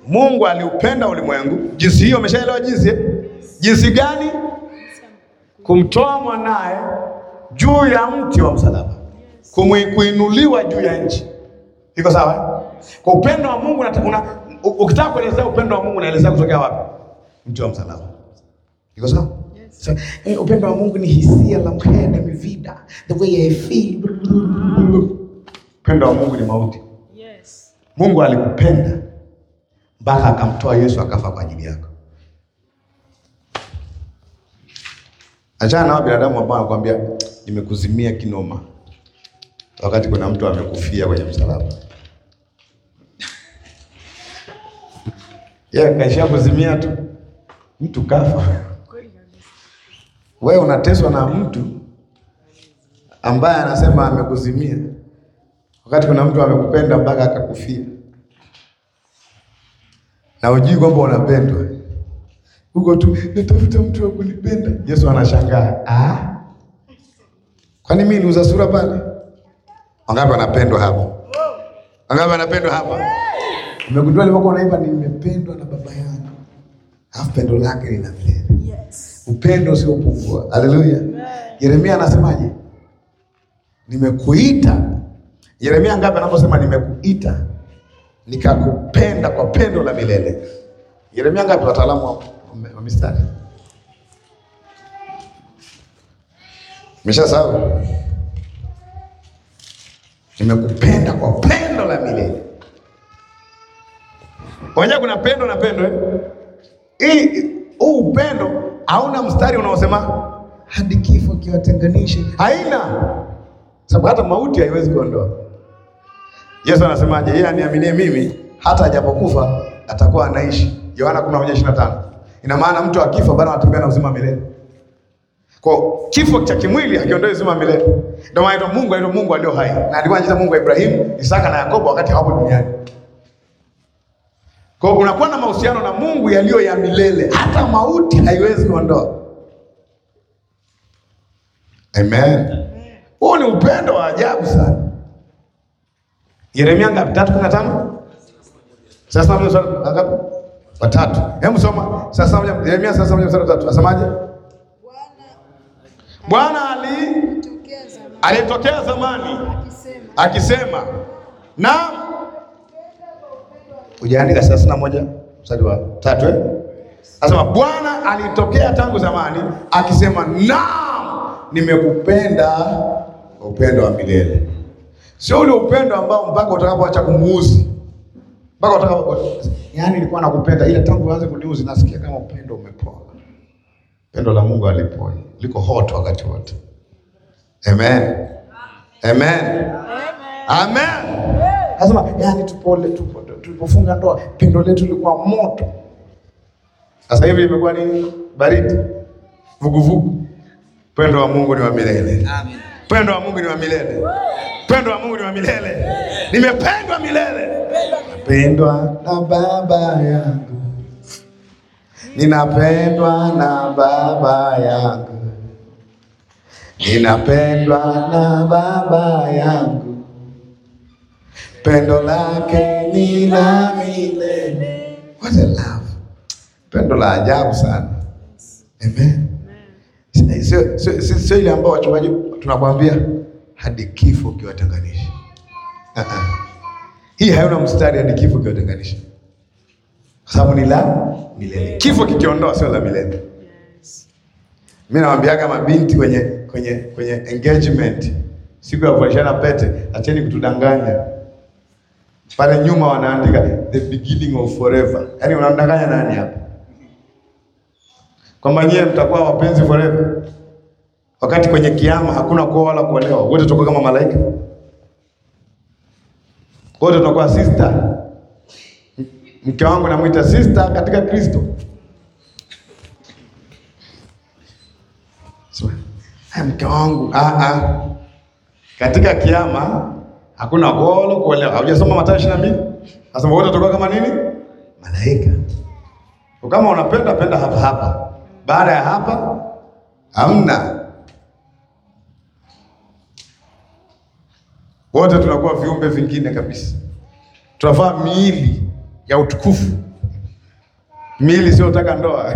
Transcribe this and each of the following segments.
Mungu aliupenda ulimwengu. Jinsi hiyo umeshaelewa jinsi eh? Jinsi gani? Kumtoa mwanaye juu ya mti wa msalaba, Kumwi- kuinuliwa juu ya nchi. Iko sawa? eh? Kwa upendo wa Mungu unata- una, u- ukitaka kuelezea upendo wa Mungu unaelezea kutokea wapi? Mti wa msalaba. Iko sawa? So, eh, upendo wa Mungu ni hisia la mhende mivida, the way I feel. Upendo wa Mungu ni mauti. Yes. Mungu alikupenda mpaka akamtoa Yesu akafa kwa ajili yako. Achana na hao binadamu ambao wanakuambia nimekuzimia kinoma, wakati kuna mtu amekufia kwenye msalaba. Yeye kaishia kuzimia tu, mtu kafa. Kweli kabisa. Wewe unateswa na mtu ambaye anasema amekuzimia, wakati kuna mtu amekupenda mpaka akakufia, na hujui kwamba unapendwa. Huko tu natafuta mtu wa kunipenda. Yesu anashangaa, ah, kwani mimi niuza sura pale? Wangapi wanapendwa hapa? Wangapi wanapendwa hapa? Umegundua nilipokuwa naimba, nimependwa na baba yangu, alafu pendo lake lina milele Yes. upendo usiopungua. Haleluya! Yeremia anasemaje? Nimekuita. Yeremia ngapi anaposema nimekuita nikakupenda kwa pendo la milele? Yeremia ngapi? Wataalamu wa, wa mistari Umeshasahau? Nimekupenda kwa pendo la milele. Wenyewe kuna pendo na pendo eh? Hii huu upendo hauna mstari unaosema hadi kifo kiwatenganishe. Haina sababu, hata mauti haiwezi kuondoa. Yesu anasemaje? Yeye aniaminie mimi, hata ajapokufa atakuwa anaishi. Yohana 11:25. Ina maana mtu akifa bado anatembea na uzima milele. Kwa kifo cha kimwili hakiondoi uzima milele. Ndio maana anaitwa Mungu, anaitwa Mungu alio hai, na alikuwa anajiita Mungu wa Ibrahimu, Isaka na Yakobo wakati hawapo duniani. Kwa hiyo unakuwa na mahusiano na Mungu yaliyo ya milele, hata mauti haiwezi kuondoa. Amen. Huo ni upendo wa ajabu sana. Yeremia ngapi? tatu kumi na tano. Sasa moja mstari ngapi? Watatu. Hebu soma. Sasa moja Yeremia sasa moja mstari wa tatu. Asemaje? Bwana ali Tokea zamani alitokea zamani akisema akisema na ujaandika thelathini na moja mstari wa tatu eh? Asema Bwana alitokea tangu zamani akisema, naam, nimekupenda kwa upendo wa milele. Sio ule upendo ambao mpaka utakapoacha kumuuzi, mpaka utakapo, yaani nilikuwa nakupenda, ila tangu uanze kuniuzi nasikia kama upendo umepoa. Pendo la Mungu alipoi, liko hot wakati wote. Amen, amen. Amen. Nasema yani tupole tupo tulipofunga ndoa pendo letu lilikuwa moto. Sasa hivi imekuwa nini? Baridi. Vuguvugu. Pendo wa Mungu ni wa milele. Amen. Pendo wa Mungu ni wa milele. Pendo wa Mungu ni wa milele. Nimependwa milele. Napendwa na baba yangu. Ninapendwa na baba yangu. Ninapendwa na baba yangu. Pendo lake ni la milele. What a love. Pendo la ajabu sana. Amen. Sio sio- sio- sio ile ambao wachungaji tunakwambia hadi kifo kiwatenganisha. Ah, ah. Hii hayuna mstari hadi kifo kiwatenganisha, kwa sababu ni la milele. Kifo kikiondoa sio la milele. Mimi nawaambiaga mabinti kwenye kwenye kwenye engagement, siku ya kuvalishana pete, acheni kutudanganya. Pale nyuma wanaandika the beginning of forever. Yaani unamdanganya nani hapa? Kwamba nyie mtakuwa wapenzi forever, wakati kwenye kiama hakuna kuoa wala kuolewa, wote tutakuwa kama malaika, wote tutakuwa sister. M- Mke wangu namwita sister katika Kristo. Sema, "Haya, mke wangu ah, ah. Katika kiama hakuna kuoa wala kuolewa. Haujasoma Mathayo 22? Nasema wote tutakuwa kama nini? Malaika. Kwa Kama unapenda penda hapa hapa. Baada ya hapa hamna. Wote tunakuwa viumbe vingine kabisa. Tunavaa miili ya utukufu miili isiyotaka ndoa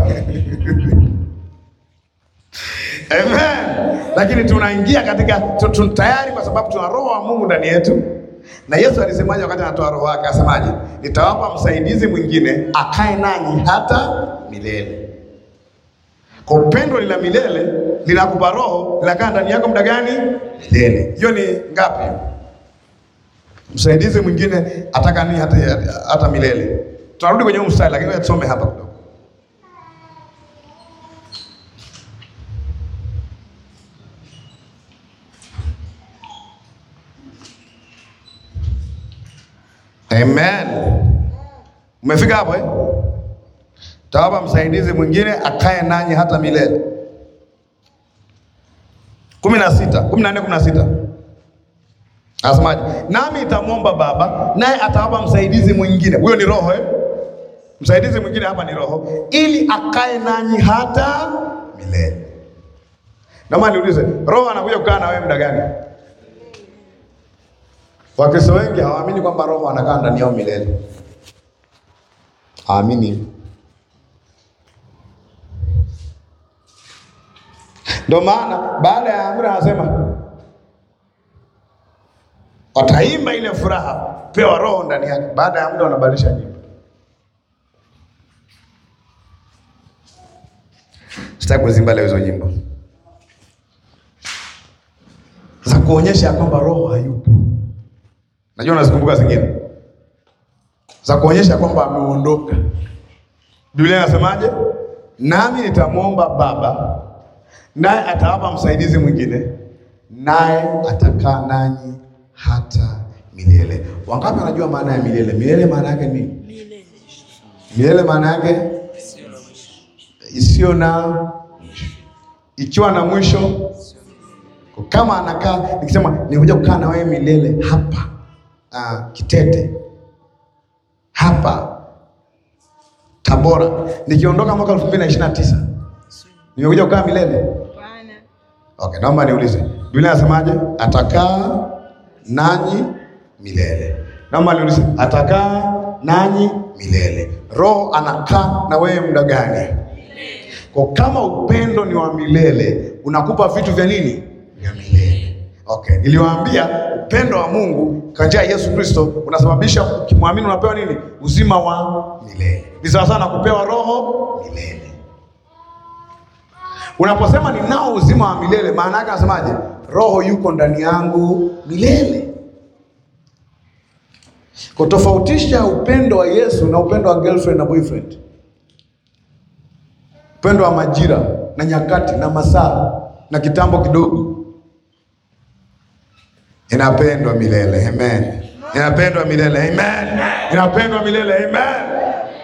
Amen. Lakini tunaingia katika tu, tu, tayari kwa sababu tuna roho wa Mungu ndani yetu. Na Yesu alisemaje wakati anatoa roho wake? Asemaje? Nitawapa msaidizi mwingine akae nanyi hata milele. Kwa upendo lila milele linakupa roho linakaa ndani yako muda gani? Milele. Hiyo ni ngapi? Msaidizi mwingine ataka nini hata, hata milele. Tunarudi kwenye huu mstari lakini ngoja tusome hapa kidogo. Amen. Umefika hapo eh? Tawapa msaidizi mwingine akae nanyi hata milele. kumi na sita kumi na nne kumi na sita Anasemaje? Nami itamwomba Baba naye atawapa msaidizi mwingine. Huyo ni Roho eh? Msaidizi mwingine hapa ni Roho, ili akae nanyi hata milele. Naomba niulize, Roho anakuja kukaa na wewe muda gani? Wakristo wengi hawaamini kwamba Roho anakaa ndani yao milele. Haamini. Ndio maana baada ya amri anasema wataimba ile furaha, pewa Roho ndani yake. Baada ya muda wanabadilisha nyimbo. Sitaki kuzimba leo hizo nyimbo za kuonyesha kwamba Roho hayupo. Najua unazikumbuka zingine za kuonyesha kwamba ameondoka. Biblia inasemaje? Nami nitamwomba Baba naye atawapa msaidizi mwingine, naye atakaa nanyi hata milele. Wangapi wanajua maana ya milele? Milele maana yake nini? Milele. Milele maana yake isiyo na mwisho, ikiwa na mwisho. Kama anakaa nikisema nikuja kukaa na wewe milele hapa ah, Kitete hapa Tabora, nikiondoka mwaka elfu mbili na ishirini na tisa nimekuja kukaa milele. Bwana. Okay, naomba niulize, Biblia inasemaje? Atakaa nanyi milele. Naomba niulize, atakaa nanyi milele. Roho anakaa na wewe muda gani? Kwa kama upendo ni wa milele, unakupa vitu vya nini? Vya milele. Okay, niliwaambia upendo wa Mungu kwa njia ya Yesu Kristo unasababisha ukimwamini unapewa nini? Uzima wa milele. Ni sawa sana kupewa roho milele. Unaposema ninao uzima wa milele, maana yake anasemaje? Roho yuko ndani yangu milele. Kutofautisha upendo wa Yesu na upendo wa girlfriend na boyfriend, upendo wa majira na nyakati na masaa na kitambo kidogo, inapendwa milele. Amen. Inapendwa milele. Amen. Inapendwa milele. Amen.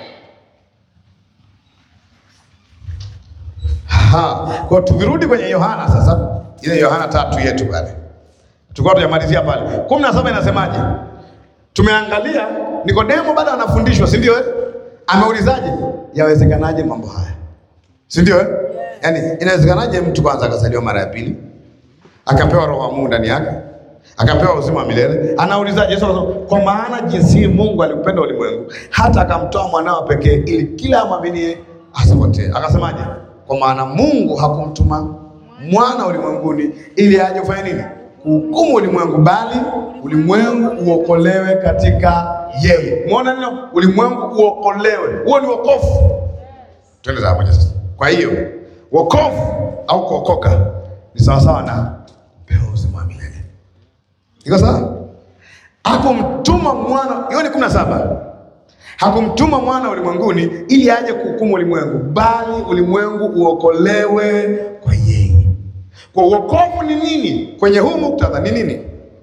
Ha, kwa tukirudi kwenye Yohana sasa, ile Yohana tatu yetu pale, tulikuwa tujamalizia pale kumi na saba inasemaje? Tumeangalia Nikodemo bado anafundishwa, si ndio? eh? Ameulizaje, yawezekanaje mambo haya, si ndio? eh? Yaani inawezekanaje mtu kwanza akazaliwa mara ya pili akapewa roho wa Mungu ndani yake akapewa uzima wa milele. Anaulizaje? Yesu anasema kwa maana jinsi hii Mungu aliupenda ulimwengu hata akamtoa mwanao pekee, ili kila amwaminie asipotee. Akasemaje? Kwa maana Mungu hakumtuma mwana ulimwenguni ili aje kufanya nini? Kuhukumu ulimwengu, bali ulimwengu uokolewe katika yeye. Umeona neno ulimwengu uokolewe, huo ni wokovu. Twende za moja sasa. Kwa hiyo wokovu au kuokoka ni sawasawa na kupewa uzima wa milele. Iko sawa? Hakumtuma mwana, hiyo ni kumi na saba. Hakumtuma mwana ulimwenguni ili aje kuhukumu ulimwengu, bali ulimwengu uokolewe kwa yeye. Kwa wokovu ni nini kwenye huu muktadha? Ni nini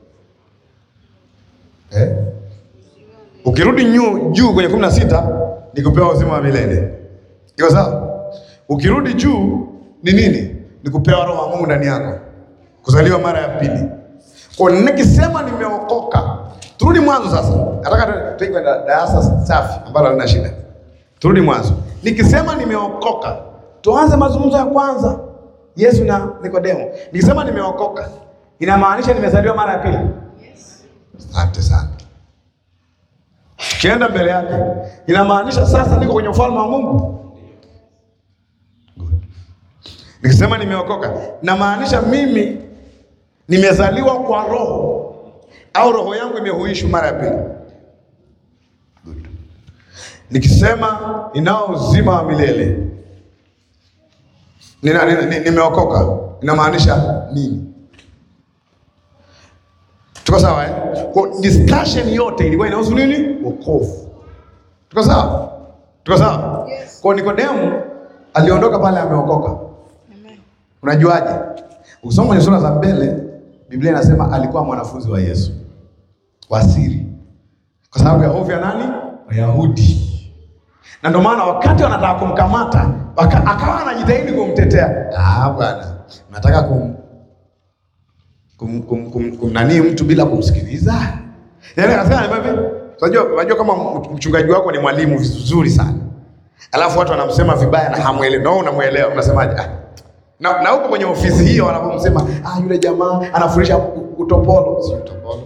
eh? Ukirudi nyu- juu kwenye kumi na sita ni kupewa uzima wa milele. Iko sawa? Ukirudi juu ni nini? Ni kupewa roho wa Mungu ndani yako, kuzaliwa mara ya pili. Kwa nikisema nimeokoka, turudi mwanzo sasa. Nataka tu- tuingie kwenye darasa safi ambalo halina shida. Turudi mwanzo. Nikisema nimeokoka, tuanze mazungumzo ya kwanza, Yesu na Nikodemo. Nikisema nimeokoka, inamaanisha nimezaliwa mara ya pili. Asante sana. Tukienda mbele yake, inamaanisha sasa niko kwenye ufalme wa Mungu. Good. Nikisema nimeokoka, namaanisha mimi nimezaliwa kwa roho au roho yangu imehuishwa mara ya pili. Good. Nikisema ninao uzima wa milele nina, nina, ni- nimeokoka inamaanisha nini? Tuko sawa eh? Kwa discussion yote ilikuwa inahusu nini? Wokovu. Tuko sawa? Tuko sawa? Yes. Kwa Nikodemu aliondoka pale ameokoka. Amen. Unajuaje? Ukisoma kwenye sura za mbele, Biblia inasema alikuwa mwanafunzi wa Yesu wa siri, kwa sababu ya hofu ya nani? Wayahudi. Na ndio maana wakati wanataka kumkamata waka, akawa anajitahidi kumtetea. Ah, bwana, nataka kum, kum, kum, kum, kum nani mtu bila kumsikiliza? Yaani akasema hivi, unajua unajua kama mchungaji wako ni mwalimu vizuri sana. Alafu watu wanamsema vibaya na hamuelewi. Na wewe unamuelewa, unasemaje? Ah. Na, na huko kwenye ofisi hiyo wanapomsema ah, yule jamaa anafundisha u- utopolo, si utopolo.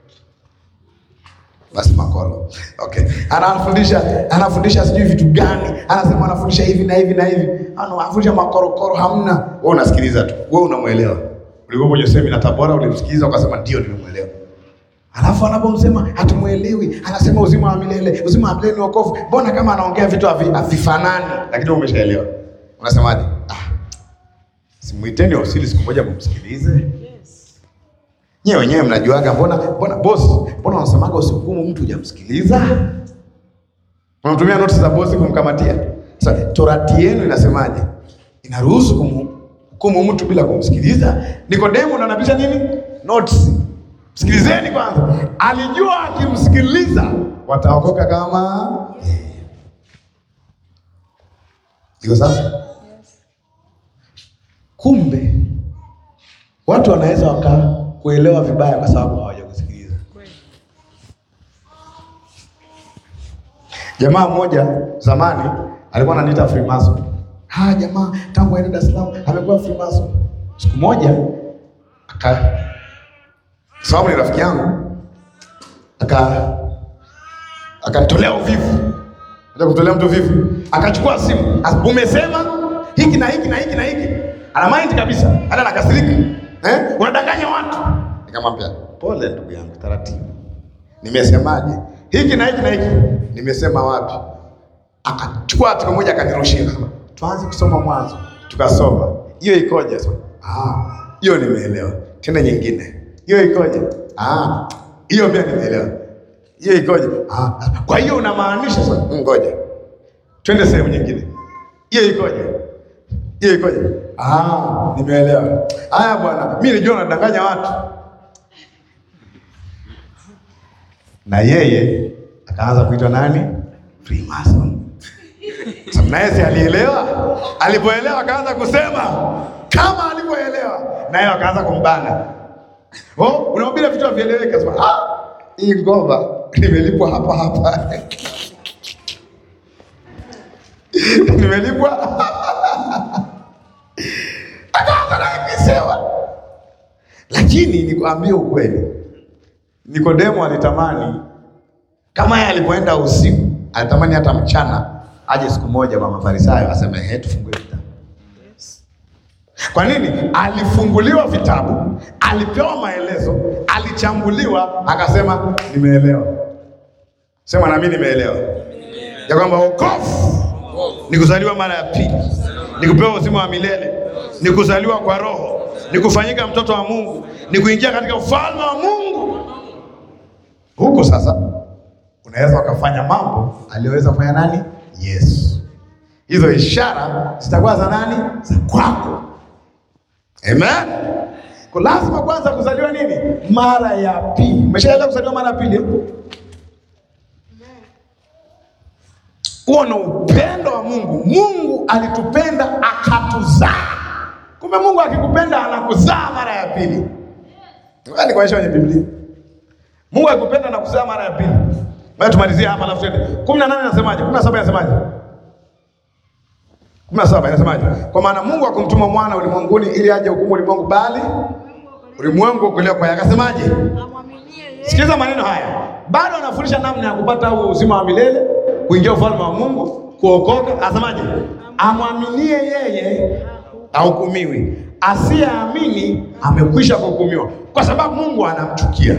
Basi makolo. Okay. Anafundisha anafundisha sijui vitu gani? Anasema anafundisha hivi na hivi na hivi. Ana anafundisha makorokoro hamna. Wewe unasikiliza tu. Wewe unamuelewa. Ulikuwa kwenye semina Tabora ulimsikiliza ukasema ndio nimemuelewa. Alafu anapomsema hatumuelewi, anasema uzima wa milele, uzima wa milele ni wokovu. Mbona kama anaongea vitu havi- havifanani, lakini wewe umeshaelewa. Unasemaje? Ah, simuiteni ofisini siku moja mumsikilize. Yes. Nyewe wenyewe mnajuaga, mbona mbona boss, mbona unasemaga usihukumu mtu hujamsikiliza? Unamtumia notisi za bosi kumkamatia. Sasa torati yenu inasemaje? Inaruhusu kumhukumu mtu bila kumsikiliza? Nikodemo ndo anapisha nini? Notisi. Sikilizeni kwanza. Alijua akimsikiliza wataokoka kama yeye. Iko sasa? Yes. Kumbe watu wanaweza waka kuelewa vibaya kwa sababu hawajakusikiliza. Kweli. Jamaa mmoja zamani alikuwa ananiita Freemason. Ha, jamaa tangu aende Dar es Salaam amekuwa Freemason. Siku moja aka sababu ni rafiki yangu aka akanitolea uvivu. Acha kutolea mtu uvivu. Akachukua simu. As- Umesema hiki na hiki na hiki na hiki. Ana mind kabisa. Hata nakasirika. Eh? Unadanganya watu. Nikamwambia, "Pole ndugu yangu, taratibu." Nimesemaje? Hiki na hiki na hiki. Nimesema wapi? Akachukua hatua moja akanirushia. Akasema, Tuanze kusoma mwanzo. Tukasoma. Hiyo ikoje? Sasa, Ah, hiyo nimeelewa. Tena nyingine. Hiyo ikoje? Ah, hiyo pia nimeelewa. Hiyo ikoje? Ah, kwa hiyo unamaanisha sasa, ngoja. Twende sehemu nyingine. Hiyo ikoje? Hiyo ikoje? Ah, nimeelewa. Haya bwana, mimi nilijua unadanganya watu. na yeye akaanza kuitwa nani? Freemason. Sasa naye si alielewa? Alipoelewa akaanza kusema kama alivyoelewa, naye akaanza kumbana. Oh, unahubiri vitu havieleweki. Akasema ah, hii ngoma nimelipwa hapa hapa nimelipwa akaanza naye kusema, lakini nikwambie ukweli Nikodemo alitamani kama yeye alipoenda usiku, alitamani hata mchana aje siku moja kwa Mafarisayo aseme he, tufungue vitabu. Yes. Kwa nini? Alifunguliwa vitabu, alipewa maelezo, alichambuliwa, akasema nimeelewa. Sema na mimi nimeelewa ya kwamba wokovu ni kuzaliwa mara ya pili, ni kupewa uzima wa milele, ni kuzaliwa kwa Roho, ni kufanyika mtoto wa Mungu, ni kuingia katika ufalme wa Mungu. Huko sasa unaweza ukafanya mambo aliyoweza kufanya nani? Yesu. Hizo ishara zitakuwa za nani? Za kwako. Amen. Kwa lazima kwanza kuzaliwa nini? Mara ya pili. Umeshaelewa kuzaliwa mara ya pili? eh? Huo ni upendo wa Mungu. Mungu alitupenda akatuzaa. Kumbe Mungu akikupenda anakuzaa mara ya pili. Ngoja nikuonyeshe kwenye Biblia. Mungu akikupenda na kuzaa mara ya pili. Ngoja tumalizie hapa alafu twende. 18 inasemaje? 17 inasemaje? 17 inasemaje? Kwa maana Mungu akumtuma mwana ulimwenguni ili aje hukumu ulimwengu bali ulimwengu ukolewa kwa yeye. Akasemaje? Amwaminie Sikiliza maneno haya, bado anafundisha namna ya kupata huo uzima wa milele, kuingia ufalme wa Mungu, kuokoka. Asemaje? Amwaminie yeye ahukumiwi, asiyeamini amekwisha kuhukumiwa, kwa sababu Mungu anamchukia.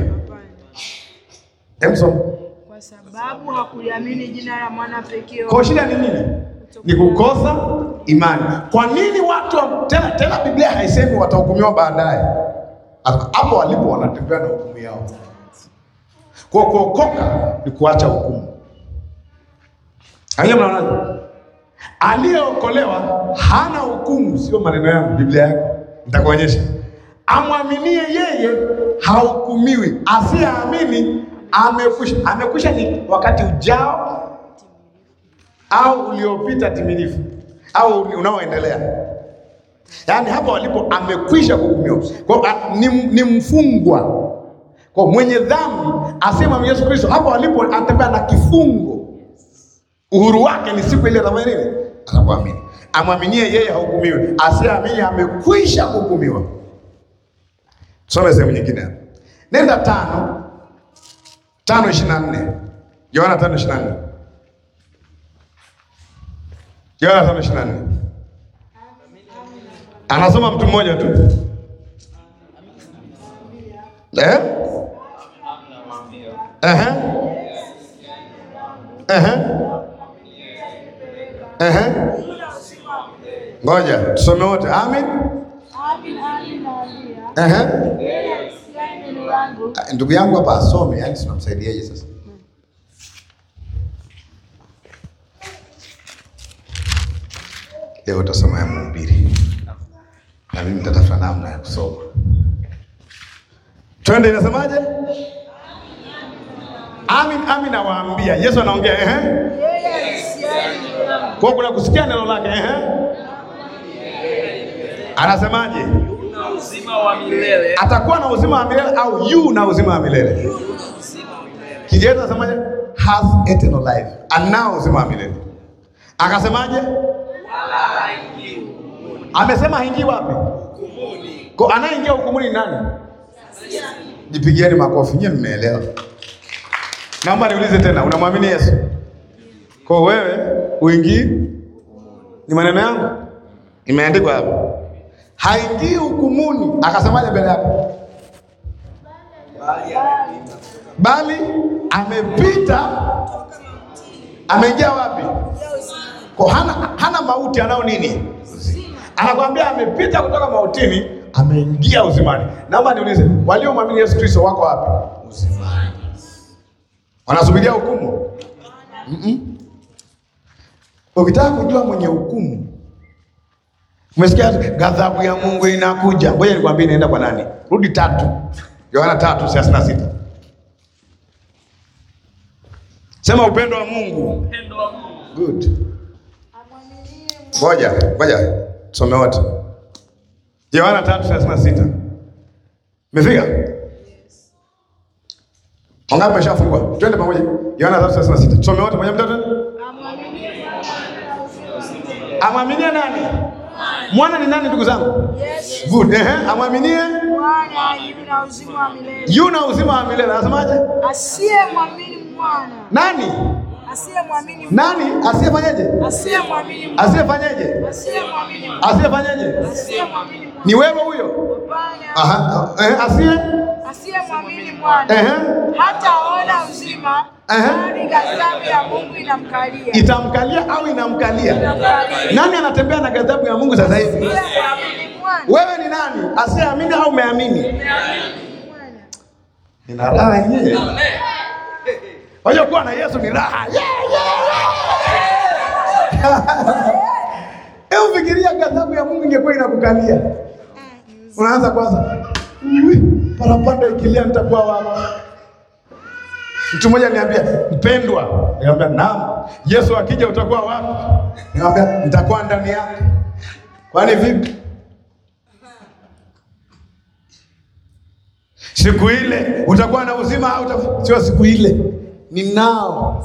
Emson, Kwa sababu hakuliamini jina la mwana pekee wa kwa shida ni nini? Ni kukosa imani. Kwa nini watu wa- tena tena, Biblia haisemi watahukumiwa baadaye, hapo walipo wanatembea na hukumu yao. Kwa kuokoka ni kuacha hukumu. Haya, mnaonaje? Aliyeokolewa hana hukumu, sio maneno yangu, Biblia yako nitakuonyesha. Amwaminie yeye hahukumiwi, asiyeamini amekwisha. Amekwisha ni wakati ujao au uliopita timilifu au unaoendelea, yaani hapo walipo amekwisha kuhukumiwa. Kwa hiyo, a- ni, ni mfungwa kwa mwenye dhambi asema Yesu Kristo, hapo walipo anatembea na kifungo. Uhuru wake ni siku ile atafanya nini? Atakuamini. Amwaminie yeye hahukumiwi, asiamini amekwisha kuhukumiwa. Some sehemu nyingine hapa, nenda tano tano ishirini na nne Yohana tano ishirini na nne Yohana tano ishirini na nne anasoma mtu mmoja tu eh? Ehe. Ehe. Ehe. Ngoja tusome wote. Amin. Amin, amin nawaambia, Ehe. yeye asikiaye neno langu Ah, Ndugu yangu hapa asome, yani tunamsaidiaje sasa? Leo utasoma ya Mhubiri na mimi nitatafuta namna ya kusoma. Twende, inasemaje? Amin, amin nawaambia. Yesu anaongea ehe. yeye asikiaye neno langu Kwa kuna kusikia neno lake ehe. Anasemaje? na uzima wa milele Atakuwa na uzima wa milele au yu na uzima wa milele? uzima wa milele Kiingereza anasemaje? Has eternal life. Anao uzima wa milele. Akasemaje? wala haingii hukumuni Amesema haingii wapi? hukumuni Kwa anayeingia hukumuni ni nani? Jipigieni makofi, nyie mmeelewa. Naomba niulize tena, unamwamini Yesu? Kwa wewe uingii? Ni maneno yangu, imeandikwa hapo, haingii hukumuni. Akasemaje mbele yako? bali amepita Bali amepita. Ameingia wapi? Kwa hana, hana mauti, anao nini? Anakwambia amepita kutoka mautini, ameingia uzimani. Naomba niulize, waliomwamini Yesu Kristo wako wapi? Uzimani. Wanasubiria hukumu? Mm-mm. Ukitaka kujua mwenye hukumu, umesikia ghadhabu ya Mungu inakuja. Ngoja nikwambie, inaenda kwa nani? Rudi tatu, Yohana tatu thelathini na sita. Sema upendo wa Mungu. upendo wa Mungu Good. Ngoja, ngoja. Tusome wote. Yohana 3:36. Umefika? Wangapi wameshafungua? Twende pamoja. Yohana 3:36. Tusome wote pamoja mtoto. amwaminie Amwaminie nani? Mwana ni nani ndugu zangu? Yesu Good. Ehe, amwaminie Bwana yu na uzima wa milele, yuna uzima wa milele. Anasemaje? asiyemwamini mwana, Nani? asiyemwamini mwana, Nani asiyefanyeje? asiyemwamini mwana, Asiyefanyeje? asiyemwamini mwana, Asiyefanyeje? asiyemwamini mwana, Ni wewe huyo? Hapana, Aha. Eh, asiye? asiyemwamini mwana Ehe. hataona uzima, Ehe. bali ghadhabu ya Mungu inamkalia. Itamkalia au inamkalia? Inamkalia. Nani anatembea na ghadhabu ya Mungu sasa hivi? Asiyemwamini mwana, Wewe ni nani? Asiyeamini au umeamini? mwana. Nina raha yenyewe. Wajua kuwa na Yesu ni raha. Yeah, yeah, yeah. Hebu fikiria ghadhabu ya Mungu ingekuwa inakukalia. Unaanza kwanza. "Ui, Parapanda ikilia nitakuwa wapi? Mtu mmoja niambia, mpendwa, niambia naam. Yesu akija utakuwa wapi? Niambia nitakuwa ndani yake. Kwani vipi? Siku ile utakuwa na uzima au uta... sio siku ile, ni nao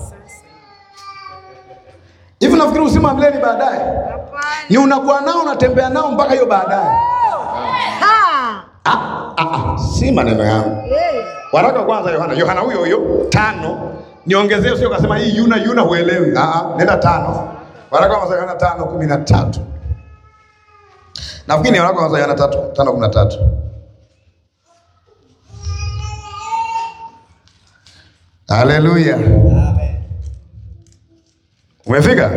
hivi. Nafikiri uzima wa milele ni baadaye, Hapana. ni unakuwa nao unatembea nao mpaka hiyo baadaye. Ha! Ah, ah, ah, si maneno yangu. Eh, waraka wa kwanza Yohana, Yohana huyo huyo tano, niongezee, usio kasema hii yuna yuna huelewi. Ah, ah, nenda tano, waraka wa kwanza Yohana tano kumi na tatu. Nafikiri ni waraka wa kwanza Yohana tatu tano kumi na tatu. Haleluya, umefika?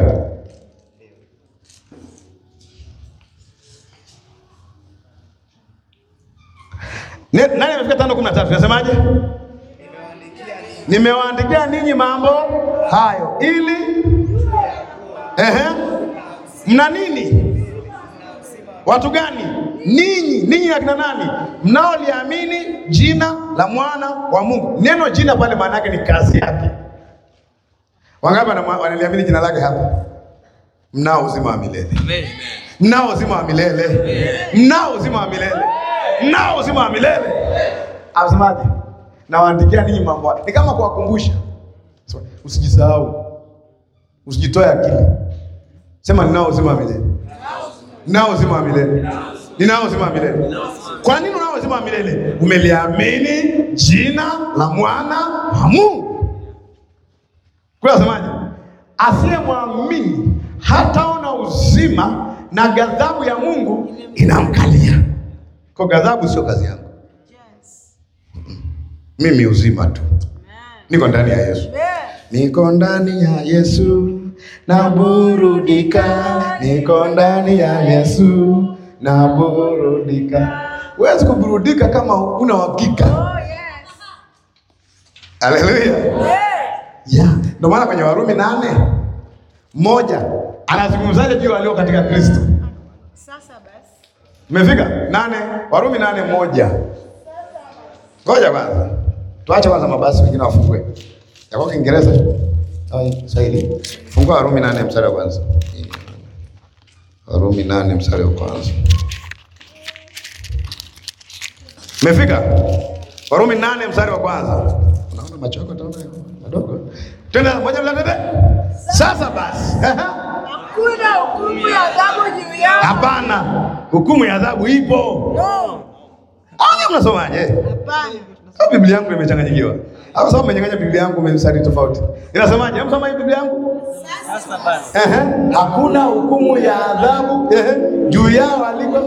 Ne- Nani amefika tano kumi na tatu? Nasemaje? Nimewaandikia ninyi mambo hayo ili ehe, mna nini? Watu gani? Ninyi, ninyi akina nani? Mnaoliamini jina la mwana wa Mungu. Neno jina pale maana yake ni kazi yake. Wangapi wana- wanaliamini jina lake hapa? Mnao uzima wa milele, mnao uzima wa milele, mnao uzima wa milele, mnao uzima wa milele. Asemaje? Nawaandikia ninyi mambo haya. Ni kama kuwakumbusha, Sema, usijisahau, usijitoe akili. Sema ninao uzima wa milele, ninao uzima wa milele, ninao uzima wa milele. Kwa nini unao uzima wa milele? Umeliamini jina la mwana wa Mungu. Kwa asemaje? Asiyemwamini hataona uzima na ghadhabu ya Mungu inamkalia. Kwa ghadhabu sio kazi yangu. Mimi uzima tu. Niko ndani ya Yesu. Niko ndani ya Yesu naburudika, niko ndani ya Yesu naburudika. Huwezi kuburudika kama una uhakika. Haleluya. Yeah. Ndio maana kwenye Warumi nane moja anazungumzaje juu ya walio katika Kristo? Sasa basi. Umefika nane, Warumi nane moja. Ngoja kwanza, tuache kwanza mabasi, wengine wafungue yako Kiingereza au Kiswahili. Fungua Warumi nane mstari wa kwanza. Warumi nane mstari wa kwanza. Umefika? Warumi nane mstari wa kwanza. Unaona macho yako taona madogo. Twende moja mbili tatu. Sasa basi. Hakuna hukumu ya adhabu juu yao. Hapana, hukumu ya adhabu ipo. No. Anya, mnasomaje? Hapana. Au Biblia yangu imechanganyikiwa? Au sababu umenyang'anya Biblia yangu umemsari tofauti. Inasemaje? Hebu soma hii Biblia yangu. Sasa basi Ehe, hakuna hukumu ya adhabu ehe, juu yao aliko.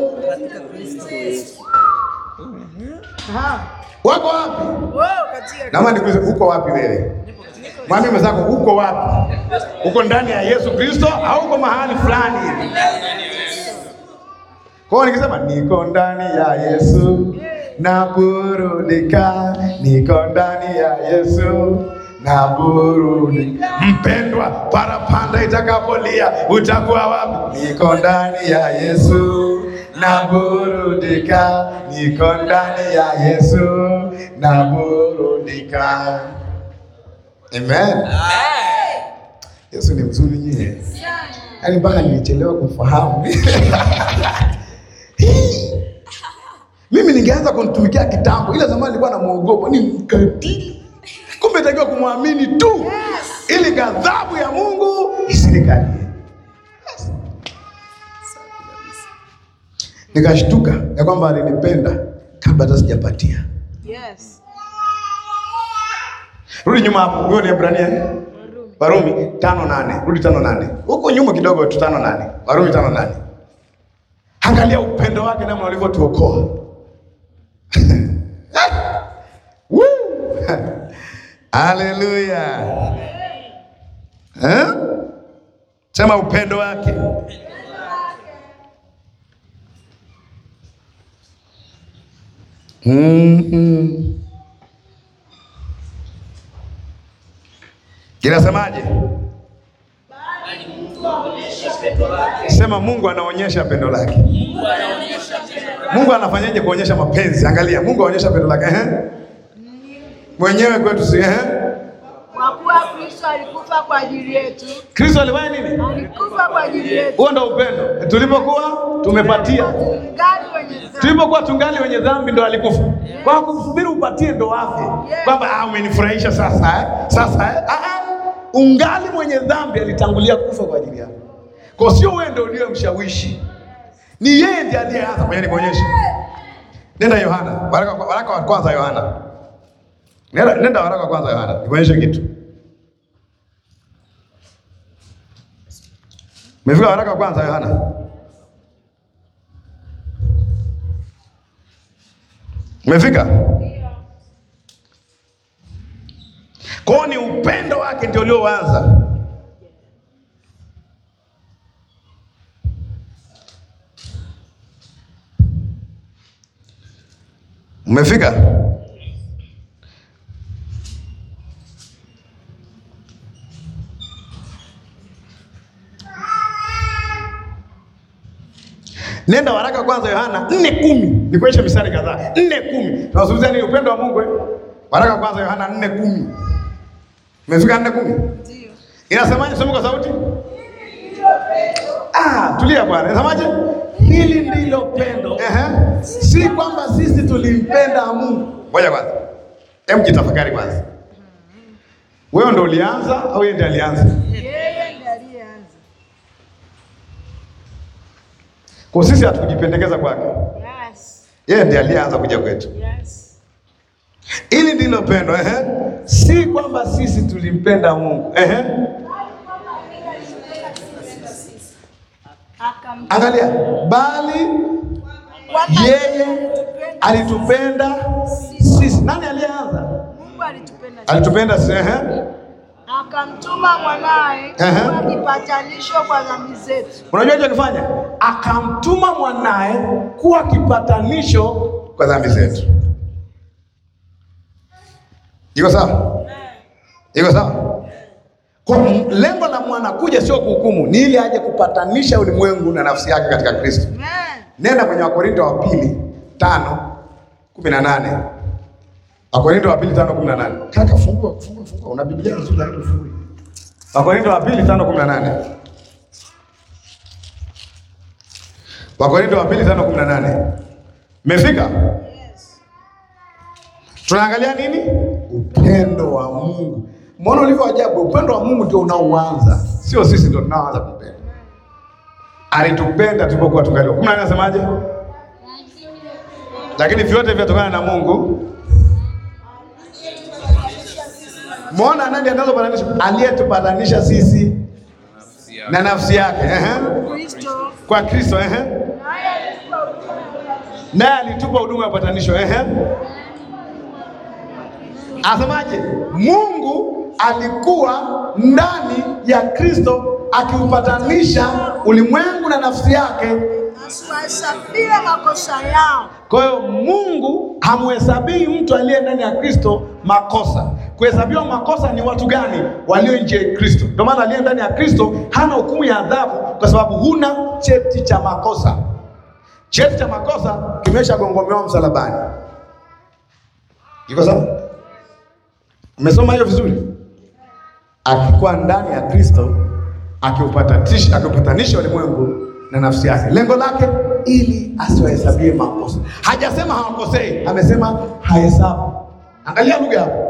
Aha. Wako wapi? Wewe katika Naomba nikuulize uko wapi wewe? Mwambie mwenzako uko wapi? Uko ndani ya Yesu Kristo au uko mahali fulani hivi? Kwa hiyo nikisema niko ndani ya Yesu naburudika, niko ndani ya Yesu naburudika. Mpendwa, parapanda itakapolia utakuwa wapi? Niko ndani ya Yesu naburudika, niko ndani ya Yesu naburudika. Amen. Yesu ni mzuri nyie, yaani mpaka nilichelewa kumfahamu. Mimi ningeanza kumtumikia kitambo, ila zamani nilikuwa namuogopa, ni mkatili. Kumbe itakiwa kumwamini tu, ili ghadhabu ya Mungu isinikalie. Nikashtuka ya kwamba alinipenda kabla hata sijapatia. Yes. Rudi nyuma hapo, huyo ni Ebrania eh? Warumi tano nane. Rudi tano nane huko nyuma kidogo tu, tano nane. Warumi tano nane. Angalia upendo wake namna ulivyotuokoa. Woo! Haleluya. Eh? Sema upendo wake. Mhm. Inasemaje? Sema Mungu anaonyesha pendo lake. Mungu anafanyaje kuonyesha mapenzi? Angalia, Mungu anaonyesha pendo lake. Ehe. Mwenyewe kwetu si ehe. Kwa kuwa Kristo alikufa kwa ajili yetu. Kristo alifanya nini? Alikufa kwa ajili yetu. Huo ndio upendo. Tulipokuwa tumepatia. Tungali wenye dhambi. Tulipokuwa tungali wenye dhambi ndo alikufa. Kwa kusubiri upatie ndo afe. Kwamba ah, umenifurahisha sasa eh? Sasa eh? Ah, ah. Ungali mwenye dhambi alitangulia kufa kwa ajili yako. Kwa sio wewe ndio uliyemshawishi. Ni yeye ndiye aliyeanza. Ngoja nikuonyeshe. Nenda Yohana. Waraka, waraka wa kwanza Yohana. Nenda, nenda waraka wa kwanza wa Yohana, nikuonyeshe kitu. Umefika waraka wa kwanza wa Yohana? Umefika? Kwa hiyo ni upendo wake ndio ulioanza. Umefika? Nenda waraka kwanza Yohana nne kumi nikuonyeshe mistari kadhaa. nne kumi tunazungumzia nini? Upendo wa Mungu eh? Waraka kwanza Yohana nne kumi Umefika nne kumi Ndio. Inasemaje? Soma kwa sauti. Ah, tulia bwana. Inasemaje? Hili ndilo pendo, Ehe. si kwamba sisi tulimpenda Mungu. Ngoja kwanza. Hebu jitafakari kwanza. Wewe ndo ulianza au yeye ndiye alianza? Yeye ndiye aliyeanza. Kwa sisi hatukujipendekeza kwake. Yes. Yeye ndiye alianza kuja kwetu. Yes. Hili ndilo pendo, ehe. Si kwamba sisi tulimpenda Mungu, Ehe. Akam Angalia, bali kwamba yeye alitupenda alitupenda sisi. Nani aliyeanza? Mungu alitupenda Alitupenda sisi, ehe. akamtuma mwanaye Ehe. kuwa kipatanisho kwa dhambi zetu. Unajua alichokifanya? akamtuma mwanaye kuwa kipatanisho. Kwa dhambi zetu. Iko sawa? Iko sawa? Kwa m- lengo la mwana kuja sio kuhukumu, ni ili aje kupatanisha ulimwengu na nafsi yake katika Kristo. Amen. Nenda kwenye Wakorinto wa pili tano kumi na nane Wakorinto wa pili tano kumi na nane Kaka, fungua fungua fungua, una Biblia nzuri lakini fungua. Wakorinto wa pili tano kumi na nane Wakorinto wa pili tano kumi na nane Mmefika? Tunaangalia nini? Upendo wa Mungu. Mbona ulivyo ajabu? Upendo wa Mungu ndio unaoanza, sio sisi ndio tunaoanza kupenda. Alitupenda tulipokuwa tungali. Kumi na nane nasemaje? Lakini vyote vyatokana na Mungu. Mwona nani anazopatanisha? Aliyetupatanisha sisi na nafsi yake, ehe, Kristo kwa Kristo, ehe, naye alitupa huduma naye alitupa huduma ya upatanisho, ehe. Asemaje? Mungu alikuwa ndani ya Kristo akiupatanisha ulimwengu na nafsi yake. asiwahesabie makosa yao. Kwa hiyo Mungu hamhesabii mtu aliye ndani ya Kristo makosa. Kuhesabiwa makosa ni watu gani? Walio nje ya Kristo. Ndio maana aliye ndani ya Kristo hana hukumu ya adhabu, kwa sababu huna cheti cha makosa. Cheti cha makosa kimeshagongomewa msalabani. Iko sawa? Umesoma hiyo vizuri? Akikuwa ndani ya Kristo akiupatanisha akiupatanisha ulimwengu na nafsi yake, lengo lake ili asiwahesabie makosa. Hajasema hawakosei, amesema hahesabu. Angalia lugha hapo.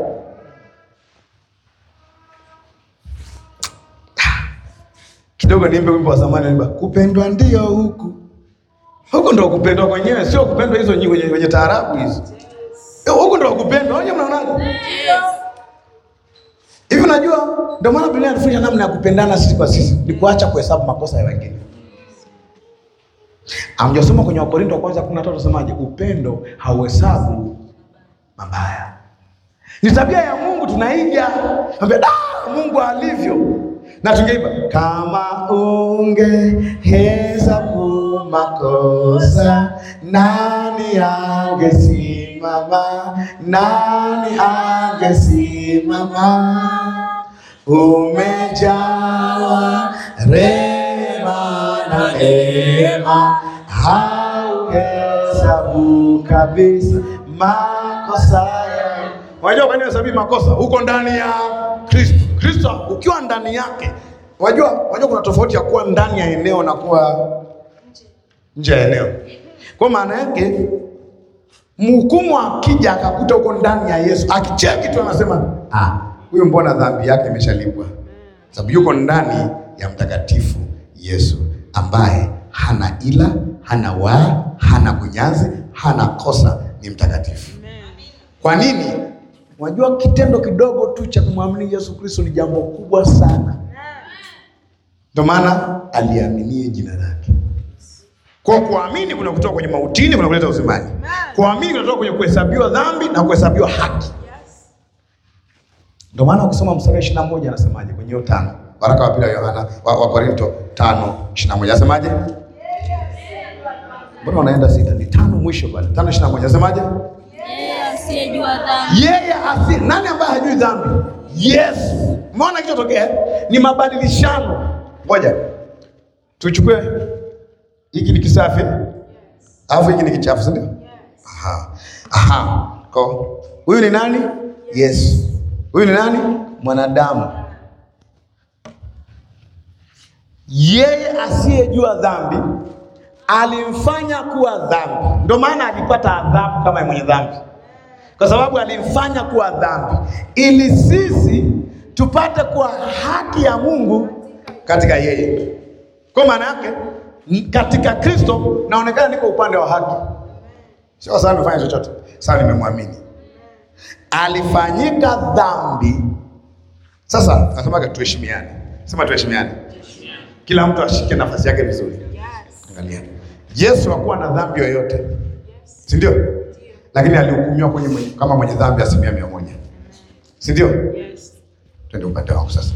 Kidogo niimbe wimbo wa zamani, naimba kupendwa ndio huku huku ndo kupendwa kwenyewe, sio kupendwa hizo nyi wenye, wenye taarabu hizo. Eh, Huku ndo kupendwa. Wenyewe mnaonaje? Hivi unajua ndio maana Biblia inatufundisha namna ya kupendana sisi kwa sisi, ni kuacha kuhesabu makosa ya wengine. Amjasoma kwenye Wakorinto wa kwanza 13 nasemaje? Upendo hauhesabu mabaya. Ni tabia ya Mungu tunaiga. Ambia da Mungu alivyo. Na tungeiba kama ungehesabu makosa nani angesimama? Nani angesimama? Umejawa rema na neema, hauhesabu kabisa makosa yangu. Unajua kwa nini hesabii makosa? Uko ndani ya Kristo. Kristo ukiwa ndani yake. Unajua, unajua kuna tofauti ya kuwa ndani ya eneo na kuwa nje ya eneo. Kwa maana yake mhukumu akija akakuta uko ndani ya Yesu, akicheki tu anasema ah, huyu mbona dhambi yake imeshalipwa, sababu yuko ndani ya mtakatifu Yesu ambaye hana ila, hana waa, hana kunyanzi, hana kosa, ni mtakatifu. Kwa nini? Unajua kitendo kidogo tu cha kumwamini Yesu Kristo ni jambo kubwa sana. Ndio maana aliaminie jina lake. Kwa kuamini kuna kutoka kwenye mautini, kuna kuleta uzimani. Kuamini kunatoka kwenye kuhesabiwa dhambi na kuhesabiwa haki. Ndio maana ukisoma mstari wa 21 anasemaje kwenye hiyo tano. Waraka wa pili wa Yohana wa, wa Korinto 5:21 anasemaje? Mbona unaenda sita? Ni tano mwisho pale. 5:21 anasemaje? Yeye asiyejua dhambi Yeye asi nani ambaye hajui dhambi? Yesu. Umeona kilichotokea? Ni mabadilishano. Ngoja. Tuchukue hiki ni kisafi. Alafu hiki ni kichafu, si ndio? Aha. Aha. Kwa huyu ni nani? Yesu. Huyu ni nani? Mwanadamu. Yeye asiyejua dhambi alimfanya kuwa dhambi. Ndio maana alipata adhabu kama mwenye dhambi kwa sababu alimfanya kuwa dhambi ili sisi tupate kuwa haki ya Mungu katika yeye. Kwa maana yake n- katika Kristo naonekana niko upande wa haki, sio sasa nimefanya chochote, sasa nimemwamini. Alifanyika dhambi. Sasa nasemaga tuheshimiane, sema tuheshimiane, kila mtu ashike nafasi yake vizuri. Angalia, Yesu hakuwa na dhambi yoyote, si ndio? Lakini alihukumiwa kwenye mwenye, kama mwenye dhambi asilimia mia moja, si ndio? Twende upande wangu sasa.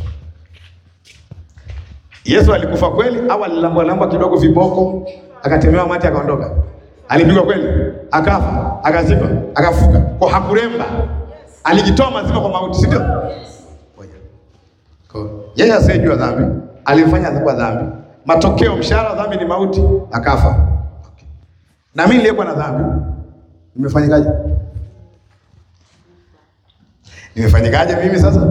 Yesu alikufa kweli au alilambwa lambwa kidogo viboko akatemewa mate akaondoka? Alipigwa kweli, akafa, akazikwa, akafuka, kwa hakuremba, alijitoa mazima kwa mauti, si ndio? Ngoja. Kwa- Yeye asiyejua dhambi alifanya kuwa dhambi, matokeo mshahara wa dhambi ni mauti, akafa. Okay. Na mimi niliyekuwa na dhambi nimefanyikaje? Nimefanyikaje mimi sasa?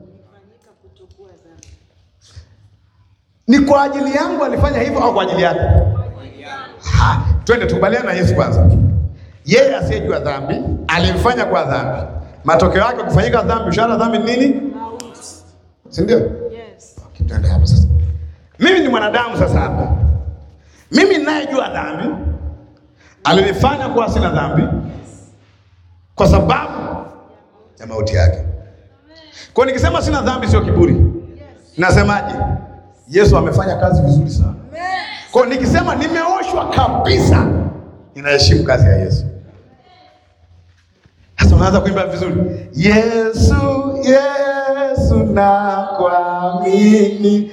Ni kwa ajili yangu alifanya hivyo au kwa ajili yake? Ha, twende tukubaliane na Yesu kwanza. Yeye asiyejua dhambi alimfanya kwa dhambi, matokeo yake kufanyika dhambi, mshahara wa dhambi ni nini? Si ndio? Yes. Okay, twende hapa sasa. Mimi ni mwanadamu sasa hapa. Mimi ninayejua dhambi alinifanya kuwa sina dhambi kwa sababu ya mauti yake. Kwa hiyo nikisema sina dhambi sio kiburi. Nasemaje? Yesu amefanya kazi vizuri sana. Kwa hiyo nikisema nimeoshwa kabisa, ninaheshimu kazi ya Yesu. Sasa unaanza kuimba vizuri, Yesu, Yesu nakuamini,